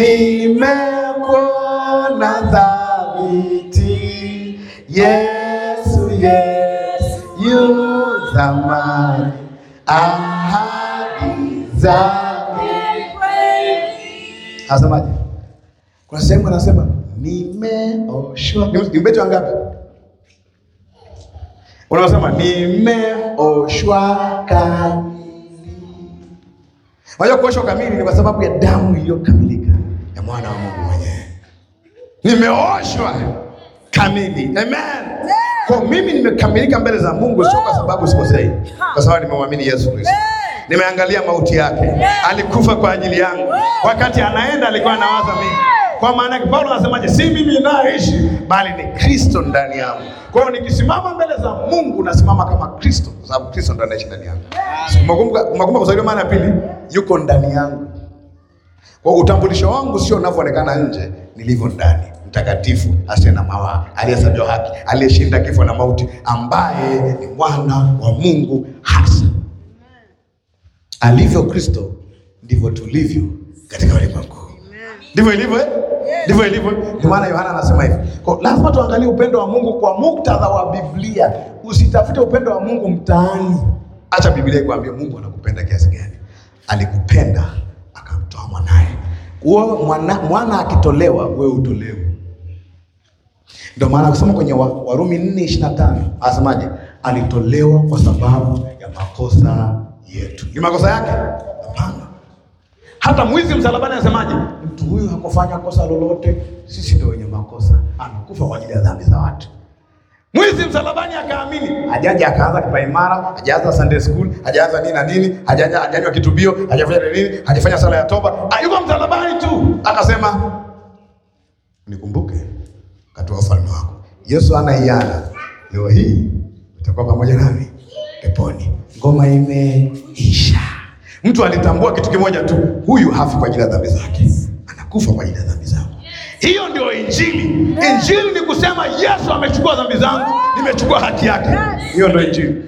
nimekuona thabiti. Yesu, Yesu yu thamani, ahadi zake Anasemaje? Kuna sehemu anasema nimeoshwa. Ni ni ubeti wangapi? Unasema nimeoshwa kamili. Unajua kuoshwa kamili ni kwa sababu ya damu iliyokamilika ya mwana wa Mungu mwenyewe. Nimeoshwa kamili. Amen. Kwa mimi nimekamilika mbele za Mungu sio kwa sababu sikosei. Kwa sababu nimemwamini Yesu Kristo. Nimeangalia mauti yake. Alikufa kwa ajili yangu. Wakati anaenda alikuwa anawaza mimi. Kwa maana yake Paulo anasemaje? Si mimi ninayeishi bali ni Kristo ndani yangu. Kwa hiyo nikisimama mbele za Mungu nasimama kama Kristo kwa sababu Kristo ndo anaishi ndani yangu. Umekumbuka umekumbuka kuzaliwa mara ya pili? Yuko ndani yangu. Kwa hiyo utambulisho wangu sio unavyoonekana nje, nilivyo ndani, mtakatifu, asiye na mawaa, aliyehesabiwa haki, aliyeshinda kifo na mauti, ambaye ni mwana wa Mungu hasa. Alivyo Kristo ndivyo tulivyo katika ulimwengu. Ndivyo ilivyo, eh? ndivyo ilivyo. Ndio maana Yohana anasema hivi. Kwa lazima tuangalie upendo wa Mungu kwa muktadha wa Biblia. Usitafute upendo wa Mungu mtaani. Acha Biblia ikwambie Mungu anakupenda kiasi gani. Alikupenda akamtoa mwanaye. Huo mwana, mwana akitolewa wewe utolewe. Ndio maana kusoma kwenye wa- Warumi 4:25 anasemaje? Alitolewa kwa sababu ya makosa yetu. Ni makosa yake? Hapana. Hata mwizi msalabani anasemaje? Mtu huyu hakufanya kosa lolote, sisi ndio wenye makosa. Amekufa kwa ajili ya dhambi za watu. Mwizi msalabani akaamini, hajaja akaanza kipaimara, hajaanza Sunday school, hajaanza nini na nini, hajaja hajanywa kitubio, hajafanya nini, hajafanya sala ya toba, Ah, yuko msalabani tu, akasema nikumbuke katika ufalme wako. Yesu ana hiana, leo hii utakuwa pamoja nami peponi. Ngoma imeisha. Mtu alitambua kitu kimoja tu, huyu hafi kwa ajili ya dhambi zake, anakufa kwa ajili ya dhambi zangu. Hiyo ndio Injili. Injili ni kusema Yesu amechukua dhambi zangu, nimechukua haki yake. Hiyo ndio Injili.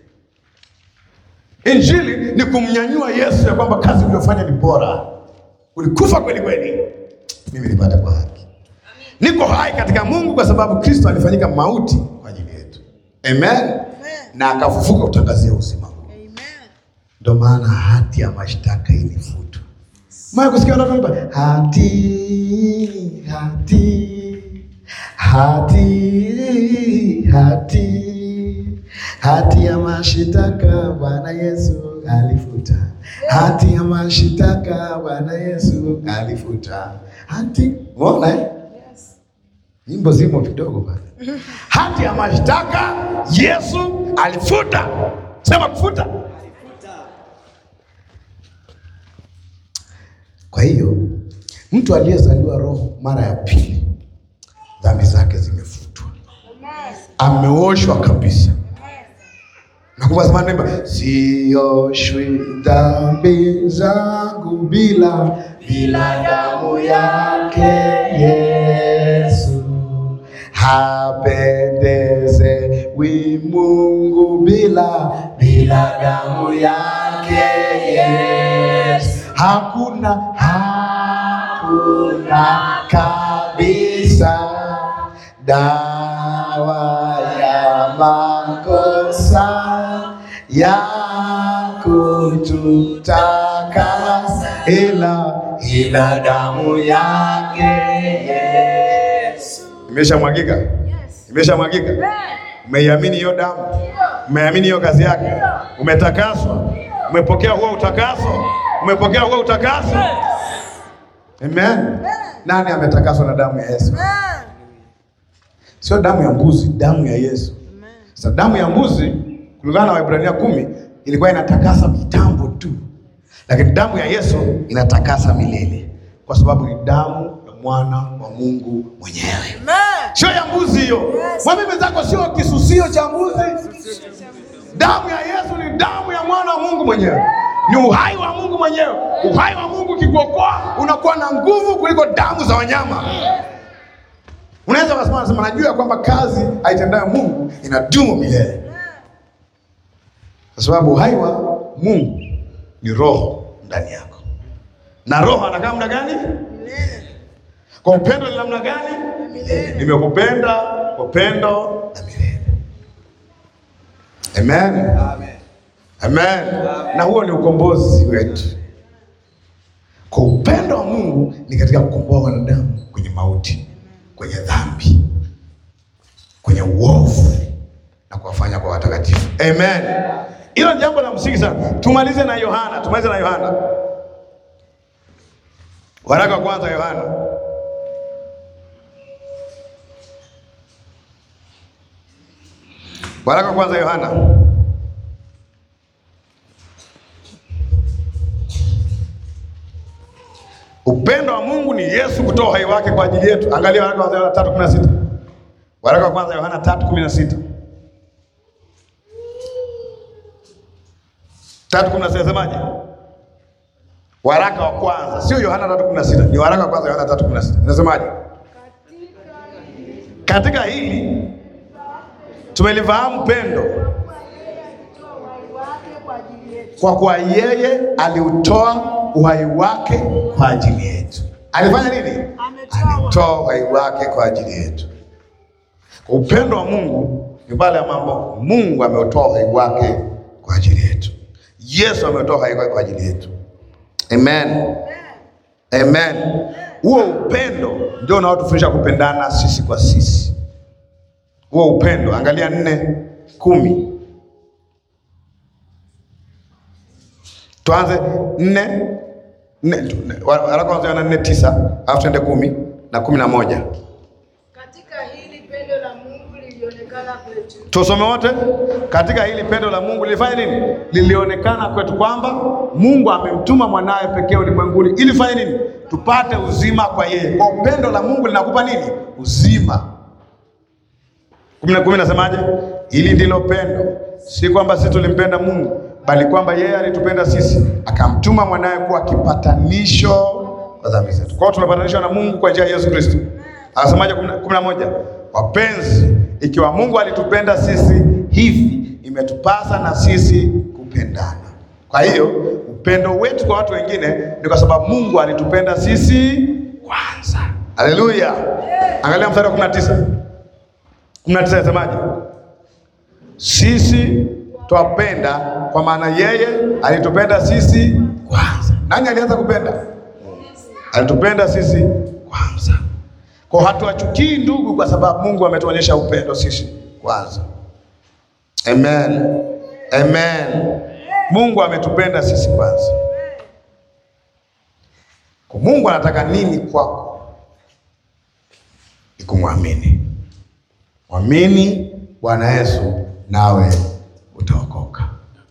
Injili ni kumnyanyua Yesu ya kwamba kazi uliyofanya ni bora, ulikufa kweli kweli, mimi nipate kwa haki. Niko hai katika Mungu kwa sababu Kristo alifanyika mauti kwa ajili yetu. Amen. Na akafufuka kutangazia uzima huu. Ndio maana hati ya mashtaka ilifutwa. Maya kusikia watu wanaimba hati hati hati hati hati ya mashitaka Bwana Yesu alifuta. Hati ya mashitaka Bwana Yesu alifuta. Hati, umeona eh? Nyimbo zimo kidogo pale. Hati ya mashtaka Yesu alifuta. Sema kufuta. Kwa hiyo mtu aliyezaliwa roho mara ya pili, dhambi zake zimefutwa, ameoshwa kabisa. Nakumbuka zamani naimba, sioshwi dhambi zangu bila bila damu yake Yesu, hapendezewi Mungu bila bila damu yake Yesu. Hakuna hakuna kabisa dawa ya makosa ya kututakasa ila ila damu yake Yesu. Imeshamwagika, imeshamwagika. Umeiamini hiyo damu, umeamini hiyo kazi yake, umetakaswa, umepokea huo utakaso, umepokea huo utakaso. Amen. Nani ametakaswa na damu ya Yesu? Sio damu ya mbuzi, damu ya Yesu. Sasa damu ya mbuzi kulingana na Waebrania kumi ilikuwa inatakasa kitambo tu, lakini damu ya Yesu inatakasa milele, kwa sababu ni damu ya mwana wa Mungu mwenyewe, sio ya mbuzi hiyo. Mwambie mwenzako, sio kisusio cha mbuzi. Damu ya Yesu ni damu ya mwana wa Mungu mwenyewe, ni uhai wa Mungu mwenyewe. Uhai wa Mungu ukikuokoa unakuwa na nguvu kuliko damu za wanyama. Unaweza ukasema, nasema najua ya kwamba kazi aitendayo Mungu inadumu milele, kwa sababu uhai wa Mungu ni roho ndani yako, na roho anakaa muda gani? Kwa upendo ni namna gani? Nimekupenda kwa upendo na milele. Amen. Amen. Na huo ni ukombozi wetu. Kwa upendo wa Mungu ni katika kukomboa wanadamu kwenye mauti, kwenye dhambi, kwenye uovu na kuwafanya kwa watakatifu. Amen. Hilo ni jambo la msingi sana. Tumalize na Yohana, tumalize na Yohana. Waraka wa kwanza Yohana. Waraka wa kwanza Yohana. Upendo wa Mungu ni Yesu kutoa uhai wake kwa ajili yetu. Angalia waraka wa kwanza Yohana 3:16. Waraka wa kwanza Yohana 3:16. 3:16 nasemaje? Waraka wa kwanza, sio Yohana 3:16, ni waraka wa kwanza Yohana 3:16. Nasemaje? Katika hili tumelifahamu pendo kwa kuwa yeye aliutoa uhai wake kwa ajili yetu. Alifanya nini? Alitoa uhai wake kwa ajili yetu. Kwa upendo wa Mungu ni pale ambapo Mungu ameutoa uhai wake kwa ajili yetu. Yesu ametoa uhai wake kwa ajili yetu. Amen. Amen. Huo upendo ndio unaotufundisha kupendana sisi kwa sisi. Huo upendo, angalia nne kumi. Tuanze nne nne, waraka wa Yohana nne tisa alafu tuende kumi na kumi na moja. Katika hili pendo la Mungu lilionekana kwetu, Tusome wote. Katika hili pendo la Mungu lilifanya nini? Lilionekana kwetu kwamba Mungu amemtuma mwanawe pekee ulimwenguni ili fanye nini? Tupate uzima kwa yeye. Kwa upendo la Mungu linakupa nini? Uzima. kumi na kumi nasemaje? Hili ndilo pendo, si kwamba sisi tulimpenda Mungu, bali kwamba yeye alitupenda sisi akamtuma mwanaye kuwa kipatanisho kwa dhambi zetu. Kwa hiyo tumepatanishwa na Mungu kwa njia ya Yesu Kristo. Anasemaje kumi na moja? Wapenzi, ikiwa Mungu alitupenda sisi hivi, imetupasa na sisi kupendana. Kwa hiyo upendo wetu kwa watu wengine ni kwa sababu Mungu alitupenda sisi kwanza. Haleluya! Angalia mstari wa 19. 19 inasemaje? Sisi twapenda kwa maana yeye alitupenda sisi kwanza. Nani alianza kupenda? Alitupenda sisi kwanza. Kwa hatuwachukii ndugu, kwa sababu Mungu ametuonyesha upendo sisi kwanza. Amen. Amen. Mungu ametupenda sisi kwanza. Kwa Mungu anataka nini kwako? Ni kumwamini. Mwamini Bwana Yesu nawe utaokoka.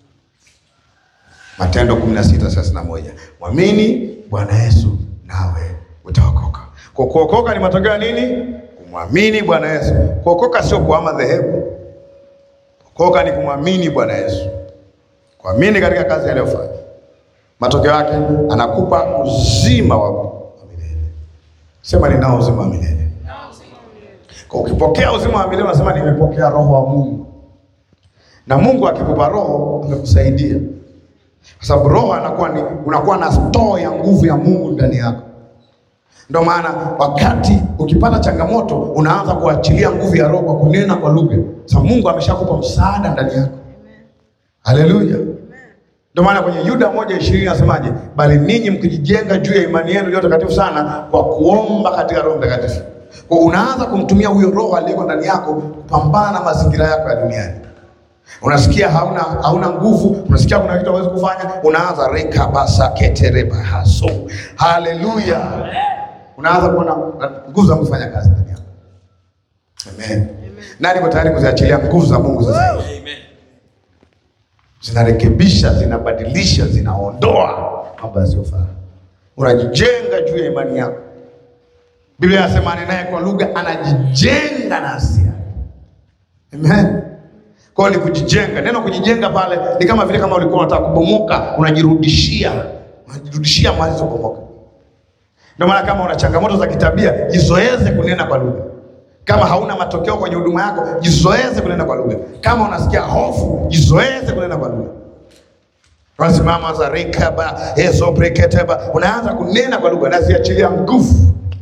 Matendo 16:31. Mwamini Bwana Yesu nawe utaokoka. Kwa kuokoka ni matokeo ya nini? Kumwamini Bwana Yesu. Kuokoka sio kuhama dhehebu. Kuokoka ni kumwamini Bwana Yesu, kuamini katika kazi aliyofanya. Matokeo yake anakupa uzima wa milele. Sema ninao uzima wa milele. Kwa ukipokea uzima wa milele unasema nimepokea roho wa Mungu, na Mungu akikupa roho amekusaidia, kwa sababu roho anakuwa ni unakuwa na store ya nguvu ya Mungu ndani yako. Ndio maana wakati ukipata changamoto unaanza kuachilia nguvu ya roho kwa kunena kwa lugha, sababu Mungu ameshakupa msaada ndani yako. Haleluya! Ndio maana kwenye Yuda moja ishirini nasemaje? Bali ninyi mkijijenga juu ya imani yenu iliyo takatifu sana kwa kuomba katika Roho Mtakatifu. Kwa unaanza kumtumia huyo roho aliyeko ndani yako kupambana na mazingira yako ya duniani. Unasikia hauna hauna nguvu, unasikia kuna kitu hauwezi kufanya, unaanza reka basa ketereba haso. Haleluya! Unaanza kuona nguvu za Mungu kufanya kazi ndani yako. Amen. Nani yuko tayari kuziachilia nguvu za Mungu sasa hivi? Zinarekebisha, zinabadilisha, zinaondoa mambo yasiyofaa. Unajijenga juu ya imani yako. Biblia inasema anenaye kwa lugha anajijenga nafsi yake. Amen. Kwa hiyo ni kujijenga. Neno kujijenga pale ni kama vile kama ulikuwa unataka kubomoka, unajirudishia, unajirudishia mahali zilipobomoka. Ndio maana kama una changamoto za kitabia, jizoeze kunena kwa lugha. Kama hauna matokeo kwenye huduma yako, jizoeze kunena kwa lugha. Kama unasikia hofu, jizoeze kunena kwa lugha. Wasimama za rekaba ezo breketeba, unaanza kunena kwa lugha, naziachilia nguvu.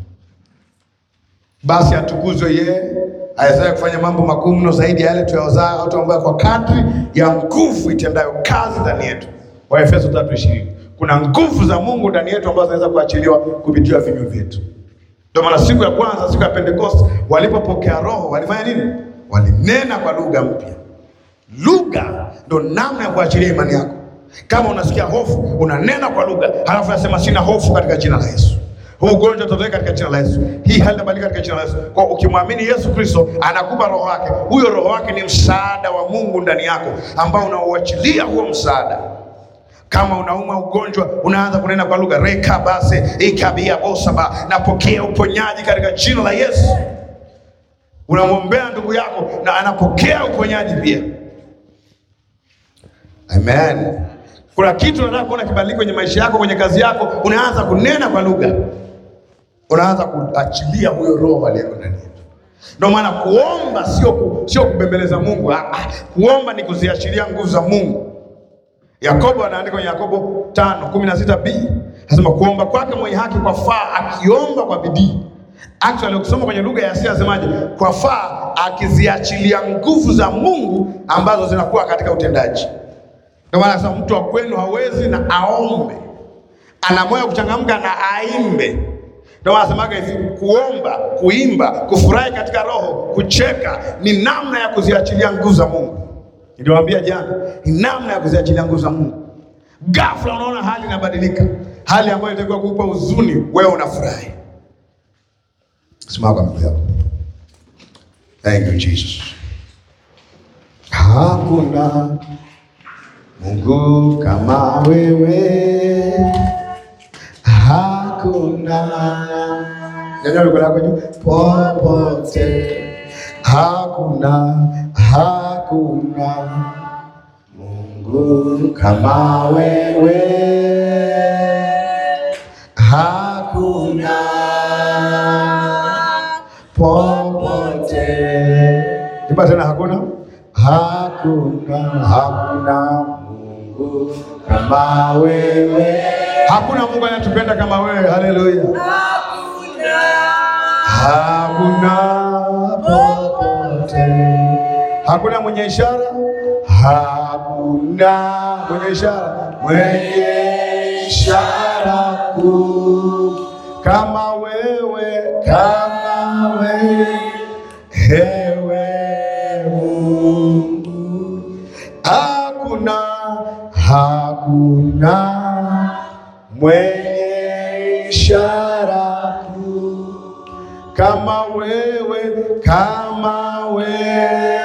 Basi atukuzwe yeye awezaye kufanya mambo makuu mno zaidi ya yale tuyawazaa au tuambayo, kwa kadri ya nguvu itendayo kazi ndani yetu. Waefeso 3:20. Kuna nguvu za Mungu ndani yetu ambazo zinaweza kuachiliwa kupitia vinywa vyetu. Ndio maana siku ya kwanza, siku ya Pentekoste, walipopokea Roho walifanya nini? Walinena kwa lugha mpya. Lugha ndo namna ya kuachilia imani yako. Kama unasikia hofu, unanena kwa lugha, halafu unasema sina hofu katika jina la Yesu. Huu ugonjwa utatoka katika jina la Yesu. Hii hali itabadilika katika jina la Yesu. Kwa ukimwamini Yesu Kristo, anakupa roho wake. Huyo roho wake ni msaada wa Mungu ndani yako ambao unauachilia huo msaada. Kama unaumwa ugonjwa, unaanza kunena kwa lugha reka base ikabia bosaba, napokea uponyaji katika jina la Yesu. Unamwombea ndugu yako na anapokea uponyaji pia. Amen. Kuna kitu unataka kuona kibadilika kwenye maisha yako, kwenye kazi yako, unaanza kunena kwa lugha, unaanza kuachilia huyo roho aliyeko ndani yetu. Ndio maana kuomba sio ku, sio kubembeleza Mungu. Ah, ah, kuomba ni kuziachilia nguvu za Mungu. Yakobo anaandika kwenye Yakobo 5:16b anasema kuomba kwake mwenye haki kwa faa akiomba kwa bidii. Actually ukisoma kwenye lugha ya asili anasemaje? Kwa faa akiziachilia nguvu za Mungu ambazo zinakuwa katika utendaji. Ndio maana anasema mtu wa kwenu hawezi na aombe, ana moyo wa kuchangamka na aimbe. Ndio maana anasemaga hivi, kuomba, kuimba, kufurahi katika roho, kucheka ni namna ya kuziachilia nguvu za Mungu. Niliwaambia jana, ni namna ya kuziachilia nguvu za Mungu. Ghafla unaona hali inabadilika, hali ambayo ilitakiwa kukupa huzuni, wewe unafurahi. Simama kwa miguu yako. Thank you Jesus. Hakuna Mungu kama wewe, hakuna nyanyua mikono yako juu, popote hakuna, hakuna Mungu kama wewe, hakuna popote. Imba tena, hakuna hakuna hakuna Mungu kama wewe, hakuna Mungu anatupenda kama wewe. Haleluya, hakuna popote, hakuna mwenye ishara, hakuna mwenye ishara, mwenye ishara kuu kama wewe, kama wewe, ewe Mungu, hakuna hakuna mwenye ishara kuu kama wewe, kama wewe,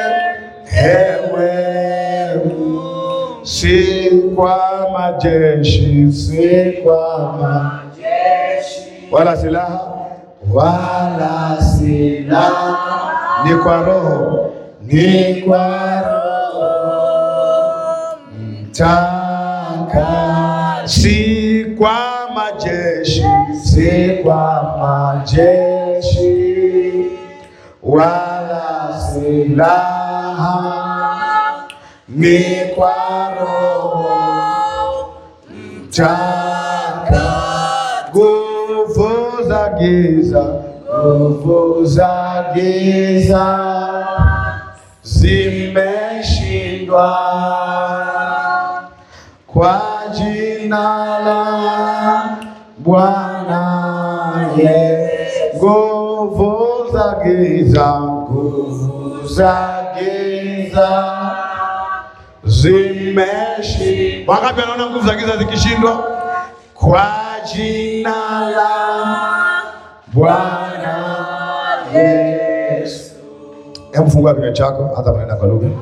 ewe Mungu. si kwa majeshi, si kwa majeshi wala silaha wala silaha, ni kwa Roho, ni kwa Roho mtaka, si kwa majeshi, si kwa majeshi wala silaha, ni kwa Roho mtaka, nguvu za giza, nguvu za giza zimeshindwa kwa jina la Bwana Yesu. Nguvu za giza, nguvu za giza zimeshindwa. Wangapi wanaona nguvu za giza zikishindwa? Kwa jina la Bwana Yesu. Hebu fungua kinywa chako hata manena kwa lugha.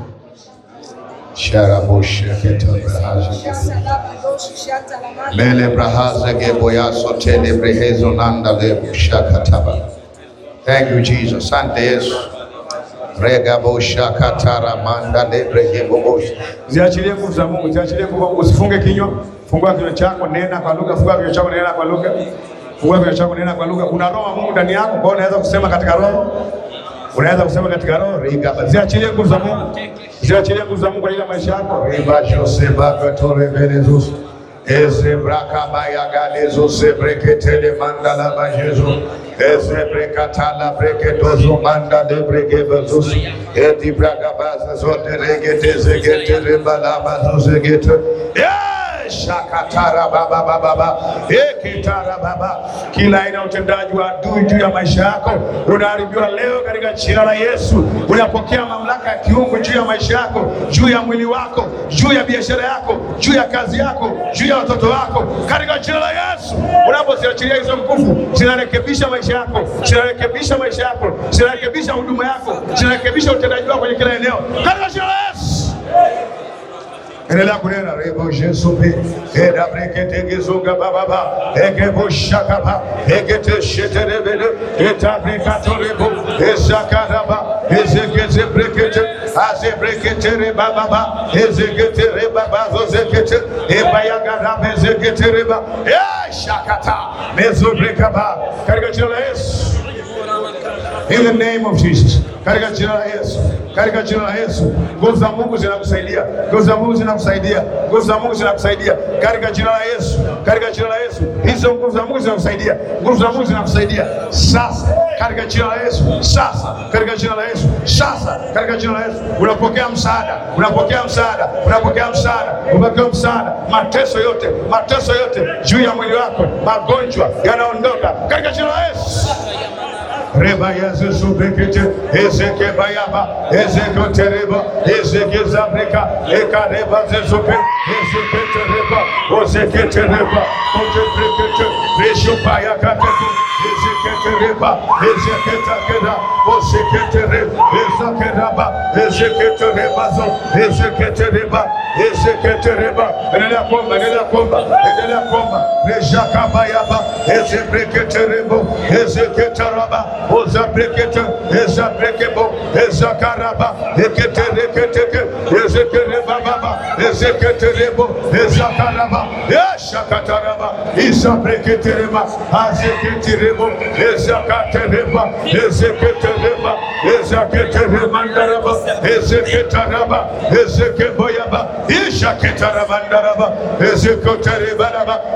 Mele brahaza geboya sotele brehezo nanda lebo shakataba. Thank you Jesus. Asante Yesu. Rega bo shakatara manda lebre gebobosh. Ziachilie nguvu za Mungu, ziachilie nguvu. Usifunge kinywa. Fungua kinywa chako, nena kwa lugha. Fungua kinywa chako, nena kwa lugha. Fungua kinywa chako, nena kwa lugha. Kuna roho wa Mungu ndani yako, kwa hiyo unaweza kusema katika roho unaweza kusema katika roho riga ziachilie nguvu za Mungu, ziachilie nguvu za Mungu katika maisha yako. riba jose bakatore velezus eze braka baya galezo se breketele mandala bajezo eze brekatala brekedozo manda de bregebezus edi braga baza zote regete zegete rebala bazo zegete shakatara baba baba baba ekitara baba, kila aina ya utendaji wa adui juu ya maisha yako unaharibiwa leo katika jina la Yesu. Unapokea mamlaka ya kiungu juu ya maisha yako, juu ya mwili wako, juu ya biashara yako, juu ya kazi yako, juu ya watoto wako, katika jina la Yesu. Unapoziachilia hizo nguvu, zinarekebisha maisha yako, zinarekebisha maisha yako, zinarekebisha huduma yako, zinarekebisha utendaji wako kwenye kila eneo, katika jina la Yesu. Endelea kunena rebo Yesu pe eda brekete gezunga baba ba ege boshaka ba ege te shetere bele eta brekato rebo ezakara ba ezekete brekete aze brekete re baba ba ezekete re baba zo zekete eba yagara bezekete re ba eh shakata mezo brekaba katika jina la Yesu In the name of Jesus. Katika jina la Yesu. Katika jina la Yesu. Nguvu za Mungu zinakusaidia. Nguvu za Mungu zinakusaidia. Nguvu za Mungu zinakusaidia. Katika jina la Yesu. Katika jina la Yesu. Hizo nguvu za Mungu zinakusaidia. Nguvu za Mungu zinakusaidia. Sasa katika jina la Yesu. Sasa katika jina la Yesu. Sasa katika jina la Yesu. Unapokea msaada. Unapokea msaada. Unapokea msaada. Unapokea msaada. Mateso yote, mateso yote juu ya mwili wako, magonjwa yanaondoka katika jina la Yesu. Reba Yesu subekete ezeke bayaba ezeke tereba ezeke zabreka eka reba zezupe ezeke tereba ozeke tereba oje brekete resho baya katetu ezeke tereba ezeke takeda ozeke tereba ezeke raba ezeke tereba zo ezeke tereba ezeke tereba endelea kuomba endelea kuomba endelea kuomba resha kabayaba ezeke terebo ezeke taraba oza brekete eza brekebo eza karaba ekete reketeke ezekereba baba ezeketerebo eza karaba eshakataraba isa breketereba azeketerebo ezakatereba ezeketereba ezaketeremandaraba ezeketaraba ezekeboyaba ishaketarabandaraba ezekoterebaraba